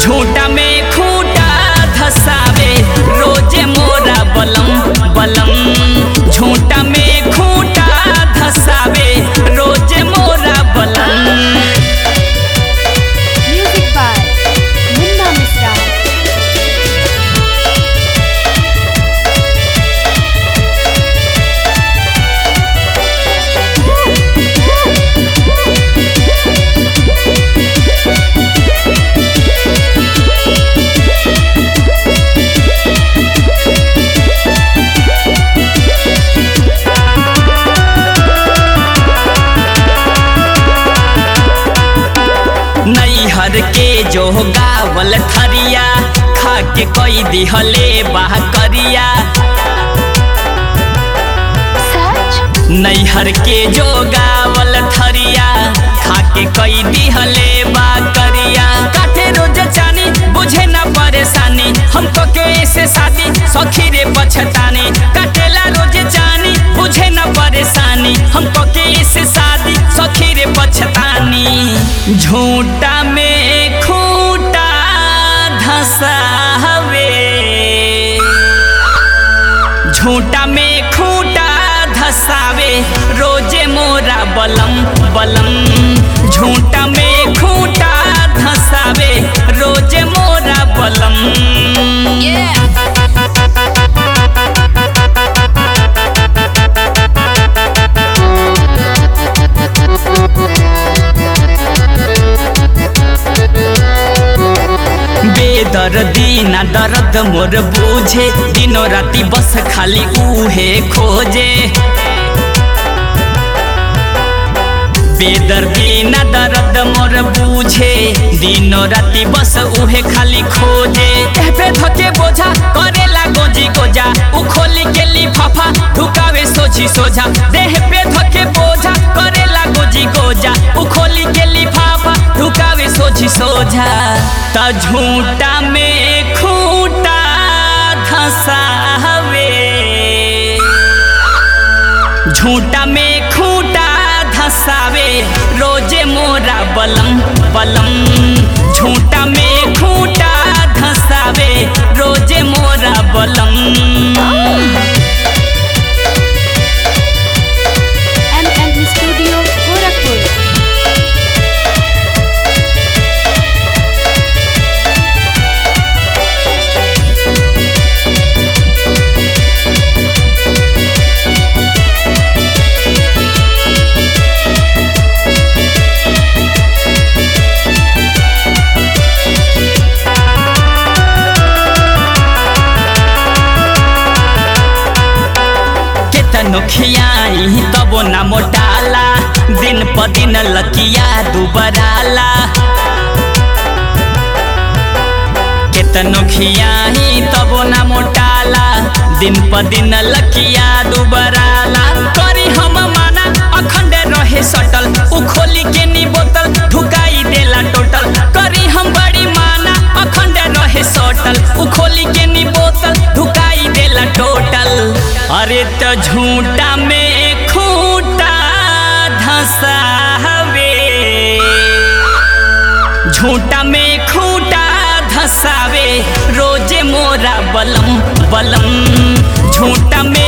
झूठा में खूटा धसावे रोजे मोरा बलम बलम झूठा में खूटा धसावे रोजे मोरा बलम Music by Munna Misra. नैहर के जो गावल थरिया खा के कोई दिहले बाह करिया Such नैहर के जो गावल थरिया खा के कोई दिहले बा करिया काटे रोज चानी बुझे ना परेशानी हम तो के से शादी सखी रे पछतानी काटेला रोज चानी बुझे ना परेशानी हम तो के से शादी सखी रे पछतानी झूठा में खूटा धसावे झूठा में खूटा धसावे रोजे मोरा बलम बलम झूठा में खूटा धसावे रोजे मोरा बलम बेदर्दी ना दर्द मोर बुझे दिनो राती बस खाली उहे खोजे बेदर्दी ना दर्द मोर बुझे दिनो राती बस उहे खाली खोजे एह पे धके बोझा करेला गोजी गोजा उ खोली के लिफाफा ढुकावे सोझी सोझा देह पे धके बोझा करेला गोजी गोजा उ खोली के लिफाफा ढुकावे सोझी सोझा त झूठा में खूटा धसावे झूठा में खूटा धसावे रोजे मोरा बलम बलम झूठा में खूटा धसावे रोजे मोरा बलम MM Studio Gorakhpur. केतनो खियाई तबो ना मोटाला दिन प दिन लकिया दुबराला केतनो खियाई तबो ना मोटाला दिन प दिन लकिया दुबराला करी हम माना अखंड रहे सटल उ खोली के नी बोतल ढुकाई देला टोटल करी हम बड़ी माना अखंड रहे सटल उ खोली के नी बोतल ढुकाई देला टोटल अरे त झूठा में खूटा धसावे झूठा में खूटा धसावे रोजे मोरा बलम बलम झूठा में